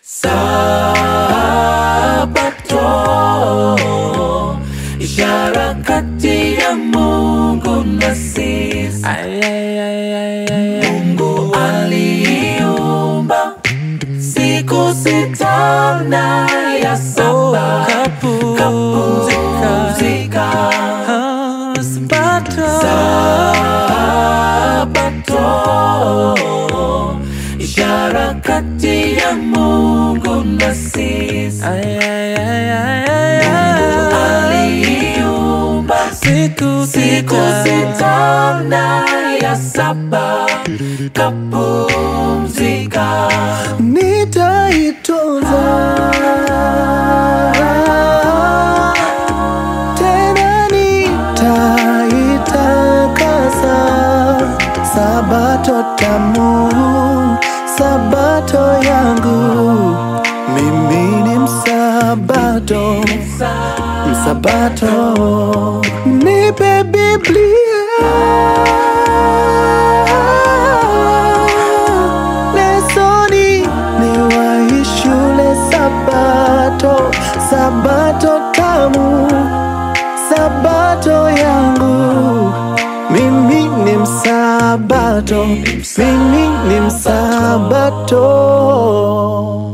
Sabato, ishara kati ya Mungu na sisi. Mungu aliumba siku sita na ya saba kapumzika. Sabato, ishara kati ya Mungu na sisi. Mungu aliumba Siku siku sita na ya saba kapumzika. nitaitunza tena nitaitakasa sabato tamu sabato yangu mimi ni msabato msabato nipe biblia lesoni ni wahi shule sabato sabato tamu sabato yangu mimi ni msabato mimi ni msabato